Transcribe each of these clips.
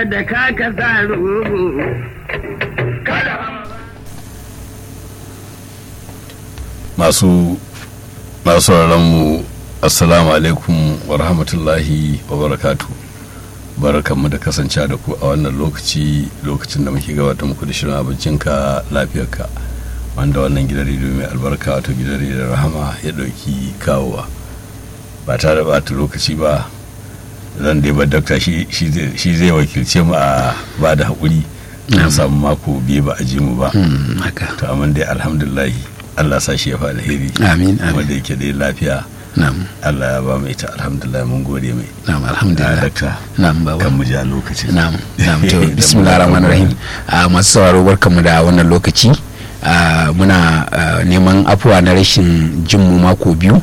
da kaka sa rubu masu masu mu assalamu alaikum wa rahmatullahi wa barakatu barakanmu da kasance da ku a wannan lokaci lokacin da muke gabata muku da shirin abincinka lafiyarka wanda wannan gidan rediyo mai albarka wato gidan rediyon rahama ya ɗauki kawowa ba tare da bata lokaci ba zan dai ba dakta shi zai wakilce mu a ba da haƙuri an samu mako biyu ba a ji mu ba to amma dai alhamdulillahi Allah sa shi ya fa alheri amin amin wanda yake dai lafiya na'am Allah ya ba mu ita alhamdulillah mun gode mai na'am alhamdulillah dakta na'am baba kan mu ja lokaci na'am na'am to bismillahir rahmanir rahim a masu sauraro barkamu da wannan lokaci a muna ah, neman afuwa na rashin jin mu mako biyu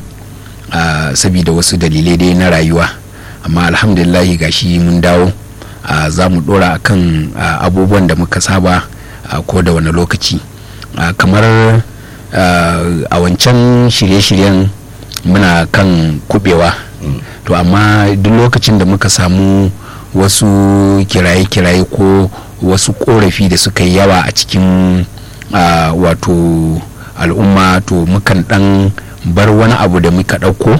a saboda wasu dalilai dai na rayuwa amma alhamdulillah gashi mun dawo a za mu dora akan ah, abubuwan da muka saba a ko da wani lokaci Ah, kamar ah, a wancan shirye-shiryen muna kan kubewa to amma duk lokacin da muka samu wasu kiraye-kiraye ko wasu korafi da suka yi yawa a cikin ah, wato al'umma to mukan dan bar wani abu da muka ɗauko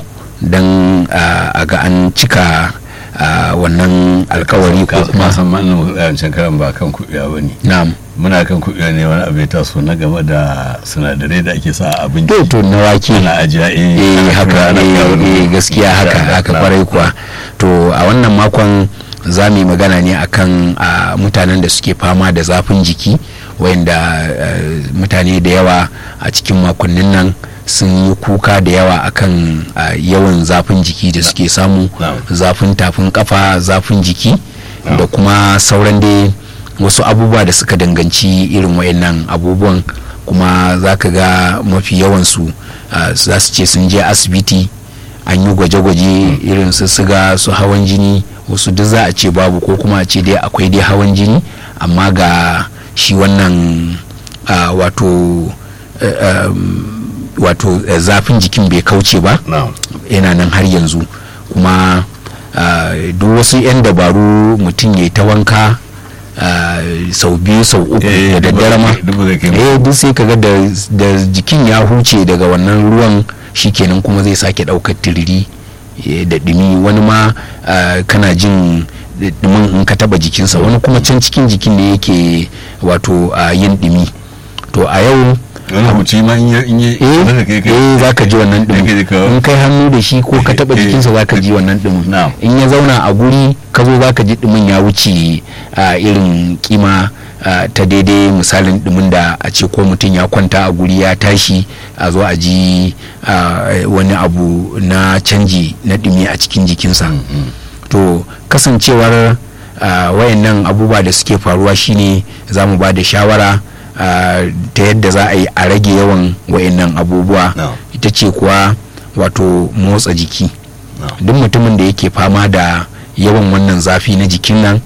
don a ga an cika ah, wannan alkawari ko kuma kuma san man wancan karan ba kan kuɓiya ba ne na'am muna kan kuɓiya ne wani abu ya taso na game da sinadarai da ake sa a abinci to to na wake ana ajiya eh eh ana haka tura, ana eh, kawo. eh, gaskiya haka Da- haka da- kwarai kuwa to a wannan makon za mu yi magana ne akan a, mutanen da suke fama da zafin jiki wayanda eh, mutane da yawa a cikin makonnin nan sun yi kuka da yawa akan a, yawan zafin jiki da suke samu Na'am. zafin tafin kafa zafin jiki da kuma sauran dai wasu abubuwa da suka danganci irin wayannan abubuwan kuma za ka ga mafi yawansu ah, za su ce sun je asibiti an yi gwaje-gwaje irin su siga su hawan jini wasu duk za a ce babu ko kuma a ce dai akwai dai hawan jini amma ga shi wannan ah, wato eh, um, wato eh, zafin jikin bai kauce ba na'am yana nan har yanzu kuma ah, duk wasu 'yan dabaru mutum ya yi ta wanka ah, sau biyu sau uku Eh, da duk ba daddare ma zai- duk ba zai kai mu. eh duk sai kaga da da jikin ya huce daga wannan ruwan shikenan kuma zai sake daukar tiriri eh, da dumi wani ma ah, kana jin dumin in ka taba jikinsa wani kuma can cikin jikin ne yake wato ah, yin dumi to a yau wani huci ma in ya in ya zaka kai kai eh za ka ji wannan kai dumin ka- in kai hannu da shi ko ka taba Eh, jikinsa za ka ji wannan dumin Na'am. in ya zauna a guri ka zo za ka ji dumin ya wuce a irin kima a, ta daidai misalin dumin da a ce ko mutum ya kwanta a guri ya tashi a zo a ji a, wani abu na canji na dumi a cikin jikinsa to kasancewar a, wayannan abubuwa da suke faruwa shine za mu ba da shawara a, ta yadda za a yi a rage yawan wayannan abubuwa No. ita ce kuwa wato motsa jiki No. duk mutumin da yake fama da yawan wannan zafi na jikin nan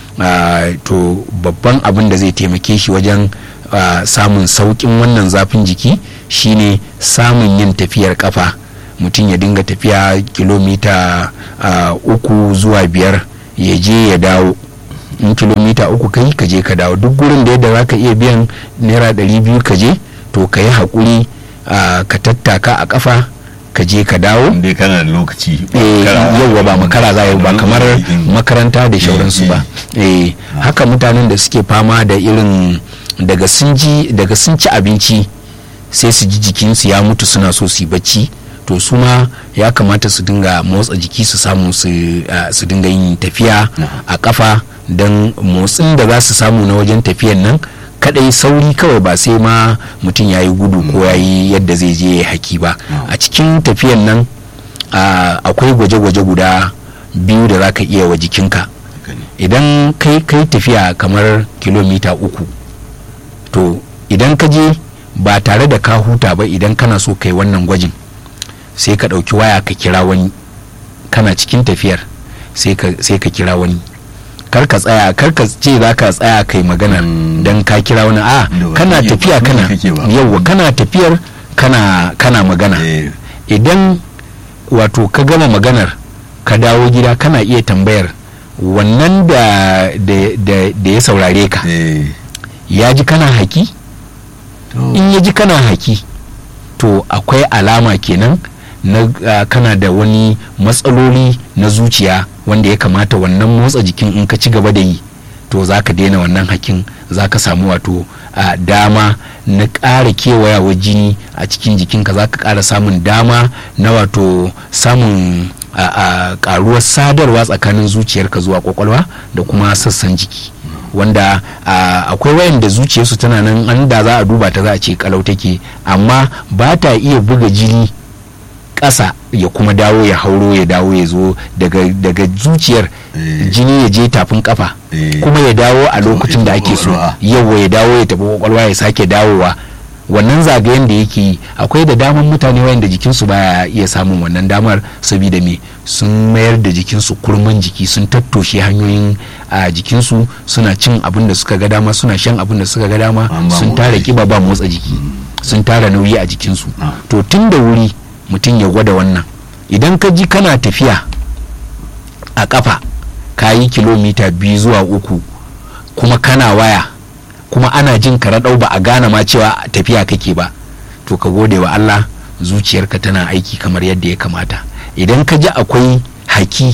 ah, to babban abin da zai taimake shi wajen ah, samun sauƙin wannan zafin jiki shine samun yin tafiyar kafa mutum ya dinga tafiya kilomita ah, uku zuwa biyar ya je ya dawo in kilomita uku kai ka je ka dawo duk gurin da yadda za ka iya biyan naira ɗari biyu ka je to ka yi haƙuri ah, ka tattaka a ƙafa ka je ka dawo in dai kana da lokaci ba eh makara- yauwa ba makara za yi ba kamar Mm. makaranta da shauransu ba eh haka mutanen da suke fama da irin daga sun ji daga sun ci abinci sai su ji jikinsu ya mutu suna so su yi bacci to su ma ya kamata su dinga motsa jiki su samu su ah, su dinga yin tafiya a kafa don motsin da za su samu na wajen tafiyan nan kadai sauri kawai ba sai ma mutum ya yi gudu ko ya yi yadda zai je ya haki ba a cikin tafiyan nan ah, akwai gwaje-gwaje guda biyu da za ka iya wa jikinka Haka ne. idan kai kai tafiya kamar kilomita uku to idan ka je ba tare da ka huta ba idan kana so kai wannan gwajin sai ka ɗauki waya ka kira wani kana cikin tafiyar sai ka sai ka kira wani kar ka tsaya kar ka ce za ka tsaya kai magana Mm. dan ka kira wani a Da ba kana kake ba, tafiya ba kana kake ba. yauwa kana tafiyar kana kana magana Eh, idan wato ka gama maganar ka dawo gida kana iya tambayar wannan da da- da- da ya saurare ka eh ya ji kana haki to in ya ji kana haki to akwai alama kenan na ah, kana da wani matsaloli na zuciya wanda ya kamata wannan motsa jikin in ka ci gaba da yi to za ka daina wannan hakin za ka samu wato ah, dama na ƙara kewayawa jini a cikin jikinka za ka ƙara samun dama na wato samun a a karuwar sadarwa tsakanin zuciyarka zuwa kwakwalwa da kuma sassan jiki wanda a, akwai wayanda zuciyarsu tana nan an da za a duba ta za a ce kalau take amma ba ta iya buga jini ƙasa ya kuma dawo ya hauro ya dawo ya zo daga, daga zuciyar Eh. jini ya je tafin kafa Eh. kuma ya dawo a tafi lokacin da ake so kwakwalwa. yawa ya dawo ya tafi kwakwalwa ya sake dawowa wannan zagayen da yake yi akwai da daman mutane wayanda jikinsu baya iya samun wannan damar saboda me sun mayar da jikinsu kurman jiki sun tattoshe hanyoyin a jikinsu suna cin abin da suka ga dama suna shan abin da suka ga dama An ba sun motsa tara jiki. kiba ba motsa jiki sun tara nauyi a jikinsu Ah. to tun da wuri mutum ya gwada wannan idan ka ji kana tafiya a kafa ka yi kilomita biyu zuwa uku kuma kana waya kuma ana jin ka raɗau ba a gane ma cewa tafiya kake ba to ka gode wa Allah zuciyarka tana aiki kamar yadda ya kamata idan ka ji akwai haki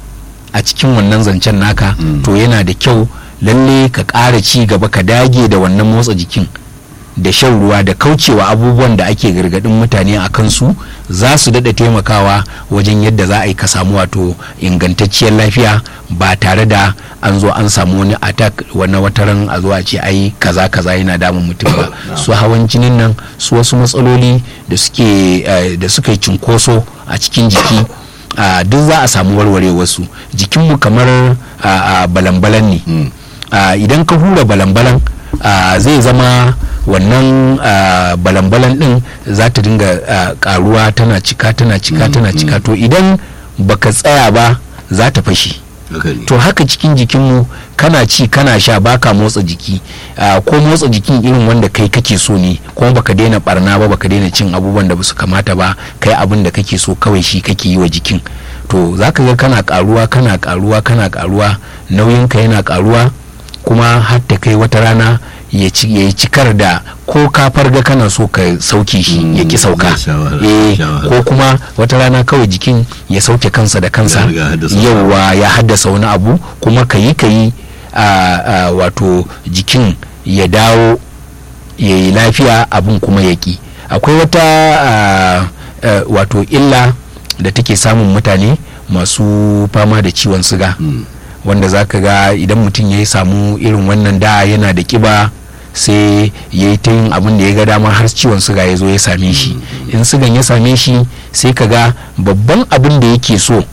a cikin wannan zancen naka Mm. to yana da kyau lalle ka ƙara ci gaba ka dage da wannan motsa jikin da shan ruwa da kaucewa abubuwan da ake gargadin mutane a kansu za su daɗa taimakawa wajen yadda za a yi ka samu wato ingantacciyar lafiya ba tare da an zo an samu wani attack wani wataran a zo a ce ai kaza kaza yana damun mutum ba su hawan jinin nan su wasu matsaloli da suke eh, da suka yi cinkoso a cikin jiki ah, duk za a samu warware wasu jikinmu kamar ah, ah, balan-balan ne Mm. Ah, idan ka hura balan-balan ah, zai zama wannan ah, balan-balan din za ta dinga ah, karuwa tana cika tana cika tana cika to idan baka tsaya ba za ta fashe haka ne to haka cikin jikinmu kana ci kana sha baka motsa jiki ah, ko motsa jikin irin wanda kai kake so ne kuma baka daina barna ba baka daina cin abubuwan da basu kamata ba kai abin da kake so kawai shi kake yi wa jikin to zaka ga kana karuwa kana karuwa kana karuwa nauyinka yana karuwa kuma har ta kai wata rana ya ci ya yi cikar da ko ka farga kana so ka sauke shi Mm, ya ki sauka zai sha wahala, eh sha wahala. ko kuma wata rana kawai jikin ya sauke kansa da kansa Ya riga haddasa wani yauwa ya haddasa wani abu kuma ka yi ka yi a- a wato jikin ya dawo ya yi lafiya abin kuma ya ki akwai wata a, a, wato illa da take samun mutane masu fama da ciwon siga Mm. wanda za ka ga idan mutum ya samu irin wannan da yana da kiba sai ya yi ta yin abin da ya ga dama har ciwon suga ya zo ya same shi in sugan ya same shi sai ka ga babban abin da yake so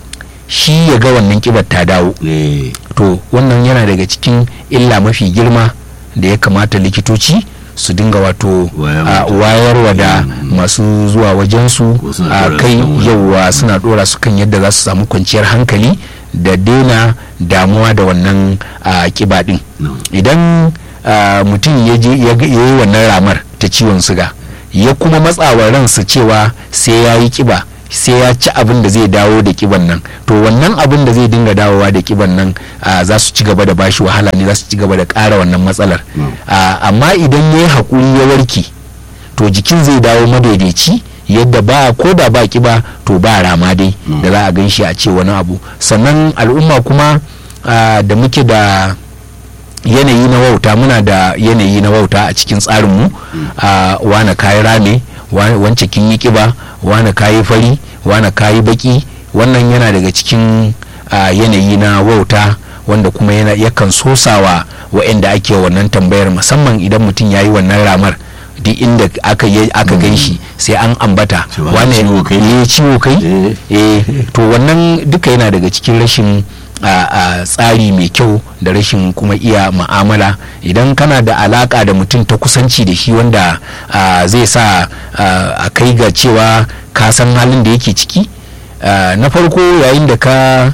shi ya ga wannan kibar ta dawo eh to wannan yana daga cikin illa mafi girma da ya kamata likitoci su dinga wato Wayar a, da- wayarwa da Mm. masu zuwa wajensu Ko suna a ɗora kai su kan wani. yauwa suna dora su kan yadda za su samu kwanciyar hankali da daina damuwa da wannan a, kiba din no idan ah, mutum ya je ya ga- ya yi wannan ramar ta ciwon suga ya kuma matsawa ransa cewa sai ya yi kiba sai ya ci abin da zai dawo da kiban nan to wannan abin da zai dinga dawowa da kiban nan ah, za su ci gaba da bashi wahala ne za su ci gaba da ƙara wannan matsalar Mm. Ah, amma idan ya yi haƙuri ya warke to jikin zai dawo madaidaici yadda ba ko da ba kiba to ba rama dai Mm. da za a gan shi a ce wani abu sannan al'umma kuma ah, da muke da yanayi na wauta muna da yanayi na wauta a cikin tsarinmu a wane kayi rame wa- wance kin yi kiba wane kayi fari wane kayi baki wannan yana daga cikin a, yanayi na wauta wanda kuma yana yakan sosawa waɗanda ake wannan tambayar musamman idan mutum ya yi wannan ramar duk inda aka yi aka gan shi sai an ambata Cewa wane ciwo kai? eh, ciwo kai Eh. eh to wannan duka yana daga cikin rashin a a tsari mai kyau da rashin kuma iya ma'amala idan kana da alaka da mutum ta kusanci da shi wanda a, zai sa a a kai ga cewa ka san halin da yake ciki a, na farko yayin da ka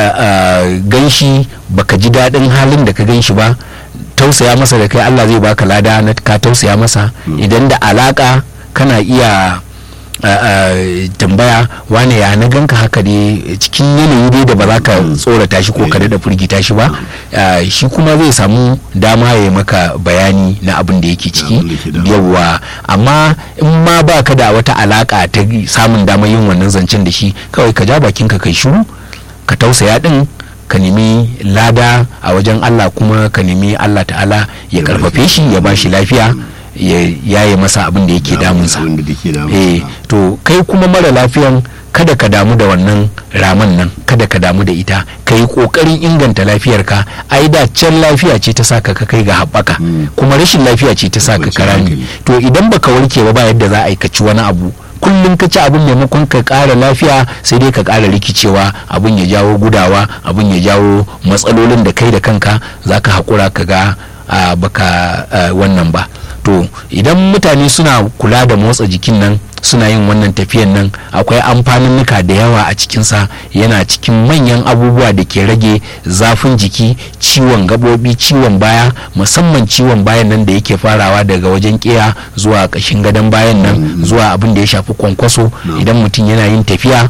gan shi baka ji daɗin halin da ka gan shi ba tausaya masa da kai allah zai baka lada na ka tausaya masa idan da alaka kana iya tambaya wane ya na ganka haka ne cikin yanayi dai da ba za ka tsorata shi ko ka daɗa firgita shi ba shi kuma zai samu dama ya maka bayani na abin da yake ciki yawwa amma in ma ba ka da wata alaka ta samun damar yin wannan zancen da shi kawai ka ja bakinka kai shiru ka tausaya din ka nemi lada a wajen Allah kuma ka nemi Allah ta'ala ya karfafe shi ya ba shi lafiya ya yaye masa abin da yake damunsa eh to kai kuma mara lafiyan kada ka damu da wannan raman nan kada ka damu da ita ka yi kokarin inganta lafiyarka ai da can lafiya ce ta saka ka kai ga haɓaka kuma rashin lafiya ce ta saka ka rami to idan baka warke ba ba yadda za a yi ka ci wani abu kullum ka ci abin maimakon ka ƙara lafiya sai dai ka ƙara rikicewa abin ya jawo gudawa abin ya jawo matsalolin da kai da kanka za ka haƙura ka ga baka wannan ba to idan mutane suna kula da motsa jikin nan suna yin wannan tafiyan nan akwai amfaninnuka da yawa a cikinsa yana cikin manyan abubuwa da ke rage zafin jiki ciwon gabobi ciwon baya musamman ciwon bayan nan da yake farawa daga wajen kiya zuwa ƙashin gadon bayan nan zuwa abin da ya shafi kwankwaso idan mutum yana yin tafiya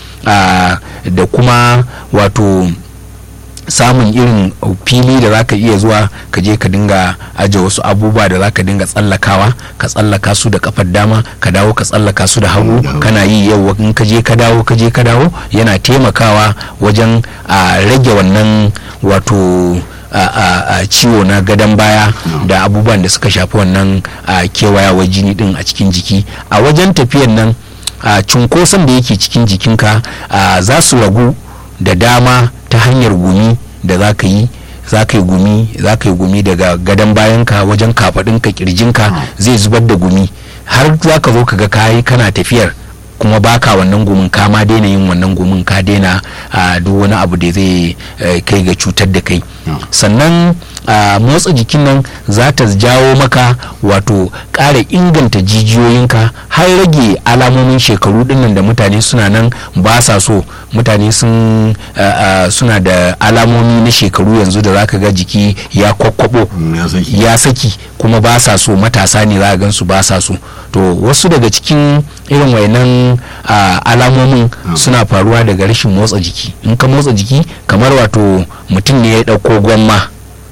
da kuma wato samun irin fili da zaka iya zuwa ka je ka dinga aje wasu abubuwa da zaka dinga tsallakawa ka tsallaka su da kafar dama ka dawo ka tsallaka su da hagu kana yi yau in ka je ka dawo ka je ka dawo yana taimakawa wajen a rage wannan wato a ciwo na gadon baya da abubuwan da suka shafi wannan kewayawar jini din a cikin jiki a wajen tafiyan nan cunkoson da yake cikin jikinka za su ragu da dama ta hanyar gumi da za ka yi za ka yi gumi za ka yi gumi daga gadon bayanka wajen kafaɗinka kirjinka zai zubar da gumi har za ka zo ka ga kayi kana tafiyar kuma baka wannan gumin ka ma daina yin wannan gumin ka daina duk wani abu da zai kai ga cutar da kai sannan motsa jikin nan za ta jawo maka wato ƙara inganta jijiyoyinka har rage alamomin shekaru dinnan da mutane suna nan ba sa so mutane sun suna da alamomi na shekaru yanzu da zaka ga jiki ya kwakwabo ya saki kuma ba sa so matasa ne za a gansu ba sa so to wasu daga cikin irin wayannan alamomin suna faruwa daga rashin motsa jiki in ka motsa jiki kamar wato mutum ne ya ɗauko gwamma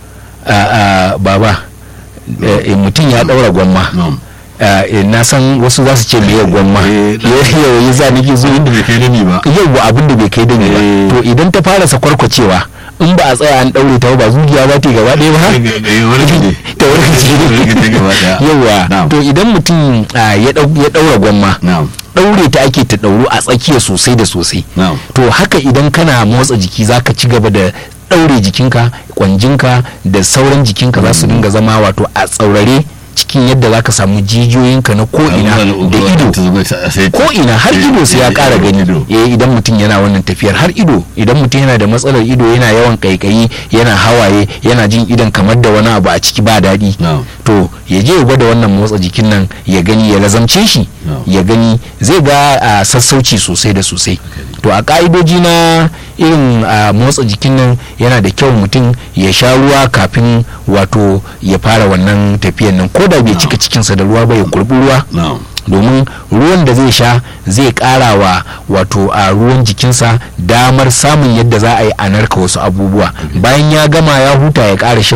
baba mutum ya ɗaura gwamma na san wasu za su ce me ya gwamma yau yi za nake zo yau abin da bai kai dani ba to idan ta fara sakwarkwacewa in ba a tsaya an daure ta ba zuciya ba ta gaba ɗaya ba ta warkace yawa to idan mutum ya daura gwamma daure ta ake ta dauru a tsakiya sosai da sosai to haka idan kana motsa jiki zaka ci gaba da daure jikinka kwanjinka da sauran jikinka za su dinga zama wato a tsaurare cikin yadda zaka samu jijiyoyinka na ko'ina da ido ko'ina har ido sai ya kara gani eh idan mutum yana wannan tafiyar har ido idan mutum yana da matsalar ido yana yawan kaikayi yana hawaye yana jin idon kamar da wani abu a ciki ba daɗi to ya je ya gwada wannan motsa jikin nan ya gani ya lazamce shi ya gani zai ga sassauci sosai da sosai to a ka'idoji na irin motsa jikin nan yana da kyau mutum ya sha ruwa kafin wato ya fara wannan tafiyan nan ko da bai cika cikinsa da ruwa ba ya kurbi ruwa domin ruwan da zai sha zai kara wa wato a ruwan jikinsa damar samun yadda za a yi a narka wasu abubuwa bayan ya gama ya huta ya kara